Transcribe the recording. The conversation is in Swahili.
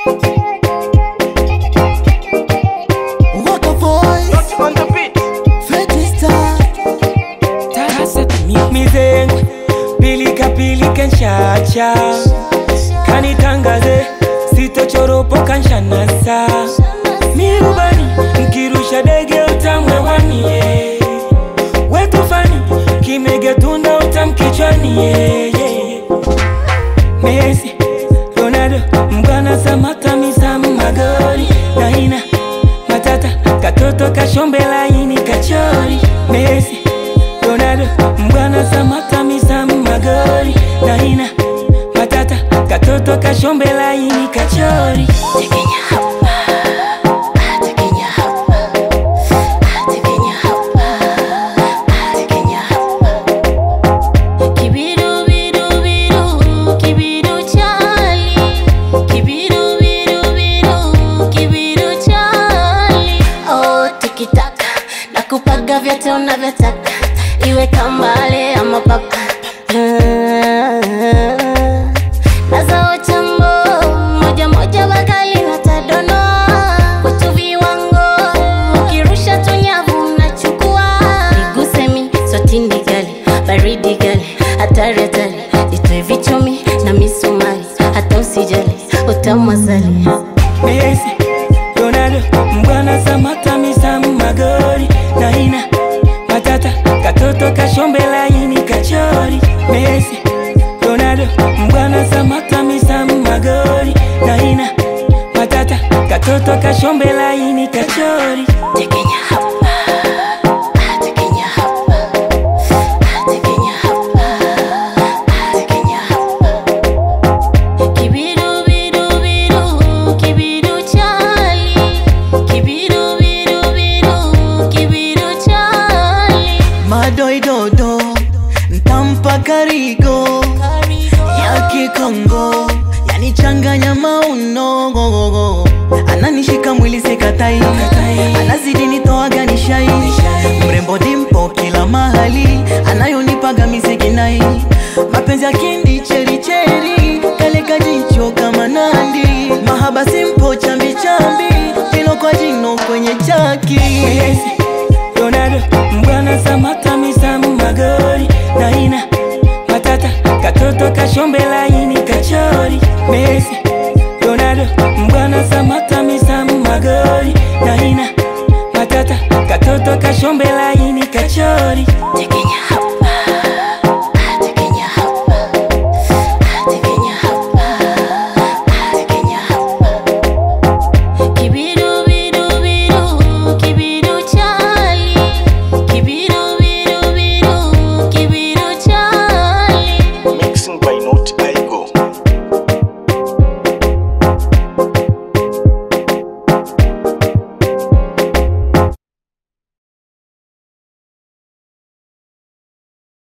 Waka voice, Not on the beat. Freddy Star. mizengwe pilika pilika nshacha kanitangaze sitochoropoka nshanasa mirubani nkirusha dege utamwewaniye wetufani kimegetunda utamkichwaniye Messi, Ronaldo, Mbwana Samata Misamu Magori Naina, Matata, Katoto Kashombe laini Kachori Messi, Ronaldo, Mbwana Samata Misamu Magori Naina, Matata, Katoto Kashombe laini Kachori Kibiru biru biru, kibiru chali. Kibiru biru biru, kibiru chali. Oh, tikitaka nakupaga vyote unavyotaka, iwe kambale ama papa nazao chambo moja moja bakali natadonoa kwetu viwango ukirusha tunyavu nachukua igusemi sotindi gali baridi gali hatari hatari itoe vichomi na misumari hata usijali utamwasali Messi, Ronaldo, Mbwana Samata Misamu Magori Naina, Matata, Katoto Kashombe laini Kachori Messi, Ronaldo, Mbwana Samata Misamu Magori Naina, Matata, Katoto Kashombe laini Kachori tekenya hapa ah, tekenya hapa ah, tekenya hapa ah, tekenya hapa kibiru biru biru kibiru chali kibiru biru biru kibiru chali madoidodo ntampa karigo ya kikongo yanichanganya mauno ananishika mwili sekatai anazidi nitoaga nishai mrembo dimpo kila mahali anayonipaga misekinai mapenzi ya kindi chericheri kaleka jicho kama nandi mahaba simpo chambichambi jino kwa jino kwenye chaki Messi, Ronaldo, Mbwana Samata Misamu Magori Naina, Matata, Katoto Kashombe laini Kachori Messi, Ronaldo, Mbwana Samata Misamu Magori Naina, Matata, Katoto Kashombe laini Kachori tekenya hapa ah, tekenya hapa ah, tekenya hapa ah, tekenya hapa kibiru biru biru kibiru chali kibiru biru biru kibiru chali Mixing by Not I.